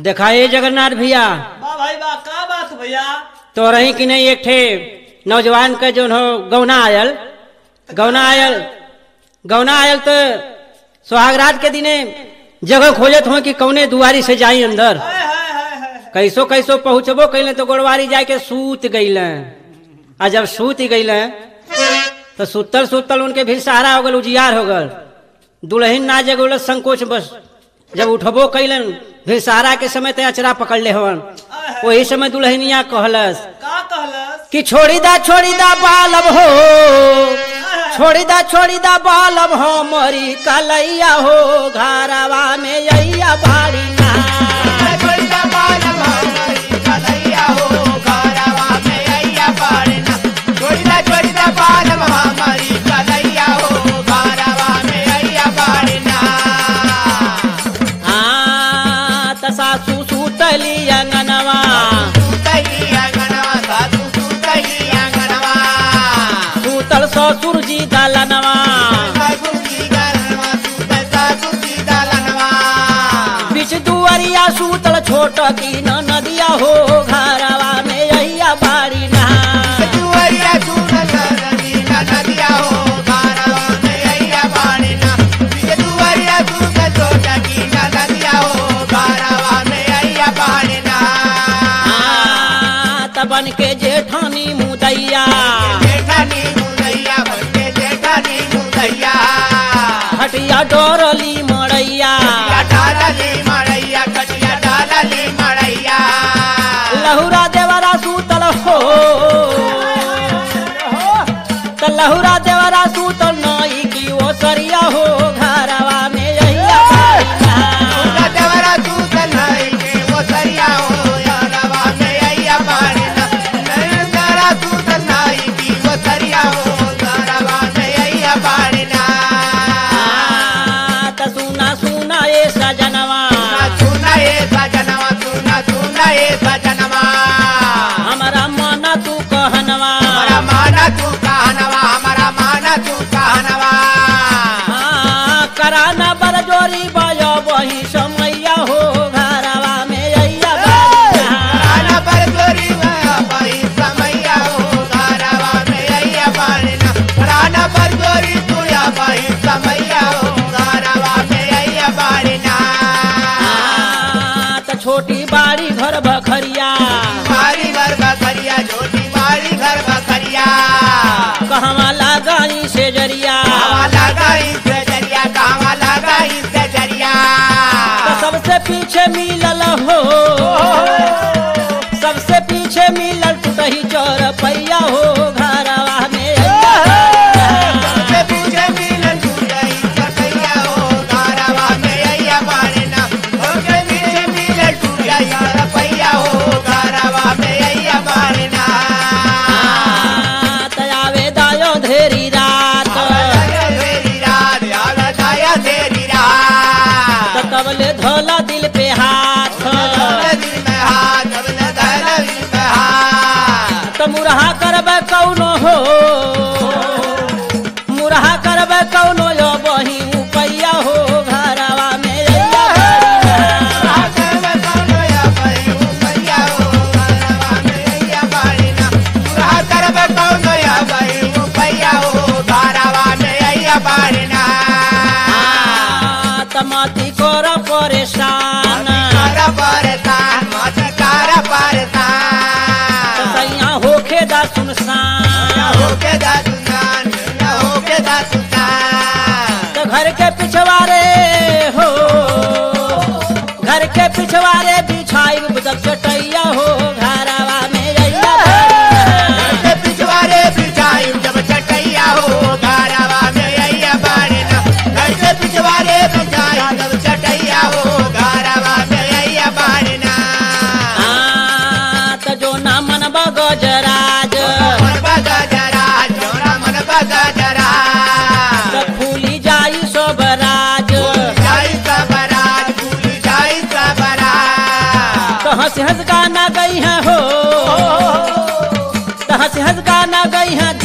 देखा ये जगन्नाथ भैया वाह भाई वाह का बात भैया तो रही कि नहीं एक ठे नौजवान का जो हो गौना आयल गौना आयल गौना आयल तो सुहागरात के दिने जगह खोजत हो कि कौने दुआरी से जाई अंदर हाय हाय हाय हाय कैसो कैसो पहुँचबो कैले तो गोड़वारी जाके सूत गईल आ जब सूत गईल तो सुतल सुतल उनके भी सहारा हो गल उजियार हो गल दुल्हन ना जगोल संकोच बस जब उठबो कैलन फिर सहारा के समय ते अचरा पकड़ ले हवन वही समय दुल्हनिया कहलस का कहलस कि छोड़ी दा छोड़ी दा बालब हो छोड़ी दा छोड़ी दा बालब हो मोरी कलैया हो घरवा में यैया बाड़ी ना आ त सासू सुतली अंगनवा सुतल ससुर जी दलनवा बीच दुआरिया सुतल छोट की न नदिया हो घरवा में यैया बाड़ी ना आ त बन के जेठानी मुदैया हटिया डोरली मड़ैया लहुरा देवरा सुतल हो त लहुरा देवरा सुतल नई की ओ सरिया हो घरवा में यैया बाड़ी ना। आ, त सुना सुना ए सजनवा हमारा मन तू कहनवा हाँ, कराना बरजोरी बयो वही समैया हो घरवा में यैया बाड़ी ना। आ, त छोटी बाड़ी घर बखरिया मारी घर बकरिया छोटी मारी घर बकरिया कहवा लगाई से जरिया कहाँ लगा इससे जरिया कहाँ लगा इससे जरिया त सबसे पीछे मिलल हो सबसे पीछे मिलल टूटही चौर पैया हो घरवा में यैया सबसे पीछे मिलन टूटई सकैया हो गारवा में अइया बाड़ना सबसे पीछे मिलन टूटई रपैया हो गारवा में अइया बाड़ना आ, त आवे दायो धेरी रात तेरी रात याद आया तेरी रात त तबले धोला दिल पे हाथ दिल में हाथ अब धर दिल में हाथ त मुरहा करबे कौनो हो मुरहा करबे कौनो यो बही उपैया हो घरवा में यैया बाड़ी ना। आ, त माती कर परेशान त सैया होखे दा सुनसान त घर के पिछवारे हो घर के पिछवारे बिछाई बुदक चटैया हो घरवा में यैया बाड़ी ना। पिछवारे बिछाई जब चटैया हो गारवा में अइया बाड़ना घर से पिछवारे बिछाई जब चटैया हो गारवा में अइया बाड़ना आ, त जो ना मन गजराज मन बगा जरा जोरा मन बगा जरा त फूली जाई सोबराज जाई सबराज भूल जाई सबराज तो हंस हंस गाना गई है हो तो हंस हंस गाना गई है